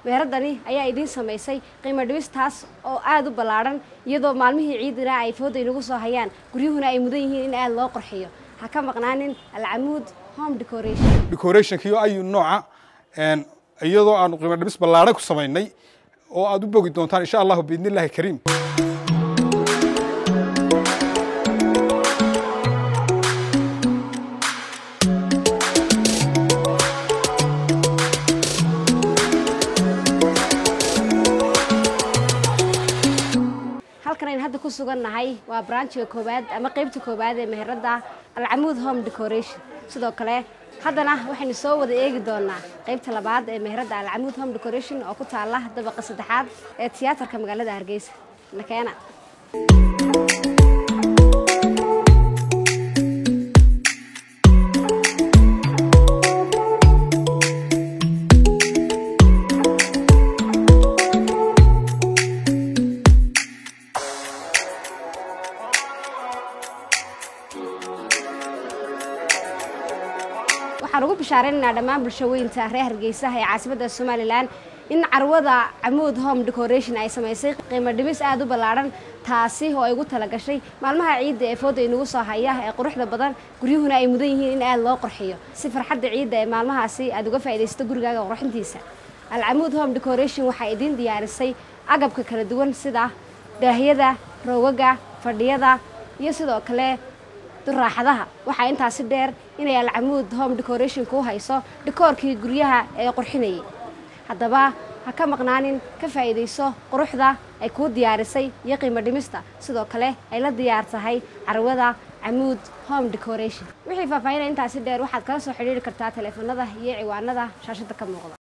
meheradani ayaa idiin samaysay qiimo dhibis taas oo aada u ballaadhan iyadoo maalmihii ciidina ay fooda inagu soo hayaan guryuhuna ay mudan yihiin in aada loo qorxiyo ha ka maqnaanin alcamuud home decoration decorationkiyo ayu nooca iyadoo aanu qiimo dhibis ballaadhan ku samaynay oo aad u bogi doontaan insha allahu biidni illaahi kariim halkan aynu hadda ku sugan nahay waa branchiga koowaad ama qeybta koowaad ee meheradda alcamuud home decoration sidoo kale haddana waxaynu soo wada eegi doonaa qeybta labaad ee meheradda alcamuud home decoration oo ku taala dabaqa saddexaad ee tiyaatarka magaalada hargeysa nakeena waxaan ugu bishaaraynaynaa dhammaan bulshaweynta reer hargeysaha ee caasimadda somalilan in carwada camuud home decoration ay samaysay qiimo dhibis aada u ballaadhan taasi oo ay ugu talagashay maalmaha ciidda ee fooda inagu soo haya ee quruxda badan guryuhuna ay mudan yihiin in aada loo qorxiyo si farxadda ciidda ee maalmahaasi aada uga faaidaysato gurigaaga qurxintiisa alcamuud home decoration waxaa idiin diyaarisay agabka kala duwan sida daahyada roogaga fadhiyada iyo sidoo kale duraaxadaha waxaa intaasi dheer inay alcamuud home decoration ku hayso dhikoorkii guryaha ee qurxinayay haddaba ha ka maqnaanin ka faa'iidayso quruxda ay kuu diyaarisay iyo qiimo dhimista sidoo kale ay la diyaar tahay carwada camuud home decoration wixii faahfaahinaya intaasi dheer waxaad kala soo xidhiiri kartaa taleefanada iyo ciwaanada shaashadda ka muuqda